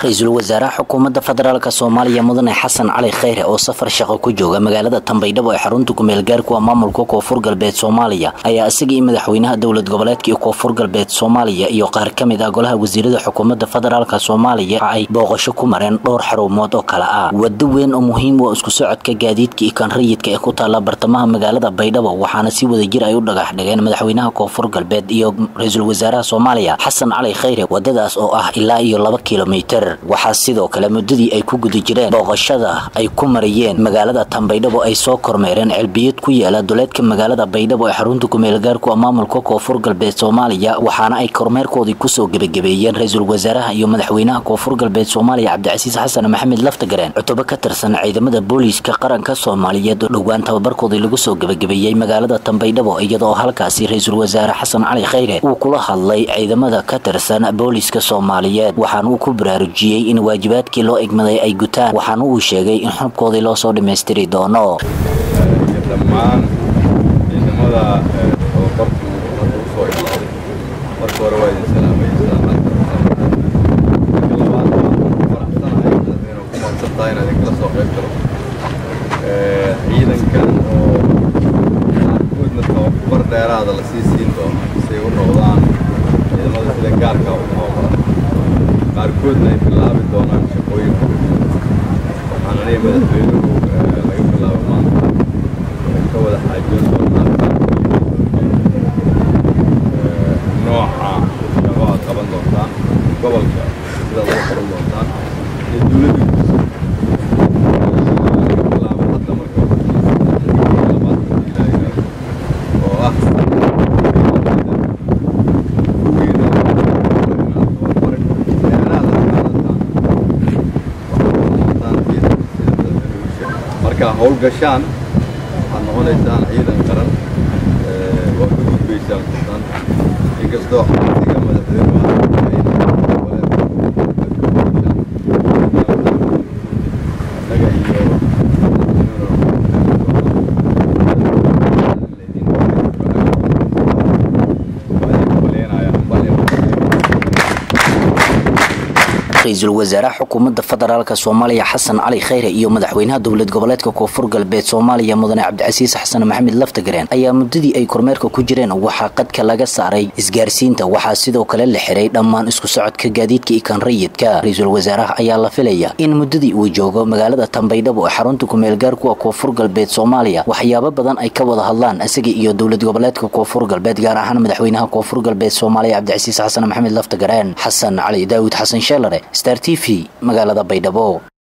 ra-iisul wasaaraha xukuumadda federaalk soomaaliya mudane xasan cali kheyre oo safar shaqo ku jooga magaalada tambaydhabo ee xarunta kumeel gaarku ah maamulka koonfur galbeed soomaaliya ayaa isagii madaxweynaha dowlad goboleedka iyo koonfur galbeed soomaaliya iyo qaar ka mid ah golaha wasiirada xukuumadda federaalk soomaaliya ay booqasho ku mareen dhowr xarumood oo kale ah wado weyn oo muhiim u isku socodka gaadiidka iyo kan rayidka ee ku taala bartamaha magaalada baydhabo waxaana si wadajir ay u dhagax dhigeen madaxweynaha koonfur galbeed iyo ra-iisul wasaaraha soomaaliya xasan cali kheyre wadadaas oo ah ilaa iyo laba kilomitir waxaa sidoo kale muddadii ay ku guda jireen booqashada ay ku marayeen magaalada tambaydhabo ay soo kormeereen celbiyad ku yaala duleedka magaalada baydhabo ee xarunta kumeelgaarku a maamulka koonfur galbeed soomaaliya waxaana ay kormeerkoodii kusoo gebagabeeyeen ra-iisul wasaaraha iyo madaxweynaha koonfur galbeed soomaaliya cabdicasiis xasan maxamed laftagareen cutubo ka tirsan ciidamada booliiska qaranka soomaaliyeed oo dhowaan tababarkoodii lagu soo gebagabeeyey magaalada tambaydhabo iyadoo halkaasi ra-iisul wasaare xasan cali kheyre uu kula hadlay ciidamada ka tirsan booliiska soomaaliyeed waxaana uu ku baraarujiyey in waajibaadkii loo egmaday ay gutaan waxaana uu sheegay in xubkoodii loo soo dhammaystiri doono dhammaan ciidamada tababarku hadda u soo ilaaday marka hore waa idin salaamaysaa marka labaad waan ku faraxsanahay inuu ku mahadsan tahay inaad idinkala soo qayb galo ciidankan oo qaarkoodna tababar dheeraada la sii siin doono si ay u noqdaan ciidamada sida gaarka u tababaran qaarkoodna ay bilaabi doonaan shaqooyinka waxaan aniga madaxweynuhu laga bilaabo maanta ka wada xaajoon doonaa nooca shaqo aad qaban doontaan gobolka sidaad uga qaban doontaan iyo dowladda bilaabo hadda marka labaad oo ah markaa howlgashaan waxaad noqonaysaan ciidan qaran waa ka gudbaysaan sultaan inkastoo xabsiga madaxweynuha annaga iyo ra-iisul wasaaraha xukuumadda federaalk soomaaliya xasan cali kheyre iyo madaxweynaha dowlad goboleedka koonfur galbeed soomaaliya mudane cabdicasiis xasan maxamed laftagareen ayaa muddadii ay kormeerka ku jireen waxaa qadka laga saaray isgaarsiinta waxaa sidoo kale la xiray dhammaan isku socodka gaadiidka iyo kan rayidka ra-iisul wasaaraha ayaa la filaya in muddadii uu joogo magaalada tambaydhabo ee xarunta kumeelgaarku a koonfur galbeed soomaaliya waxyaabo badan ay ka wada hadlaan isaga iyo dowlad goboleedka koonfur galbeed gaar ahaan madaxweynaha koonfur galbeed soomaaliya cabdicasiis xasan maxamed laftagareen xasan cali daawud xasan sheelare star t v magaalada baydhabo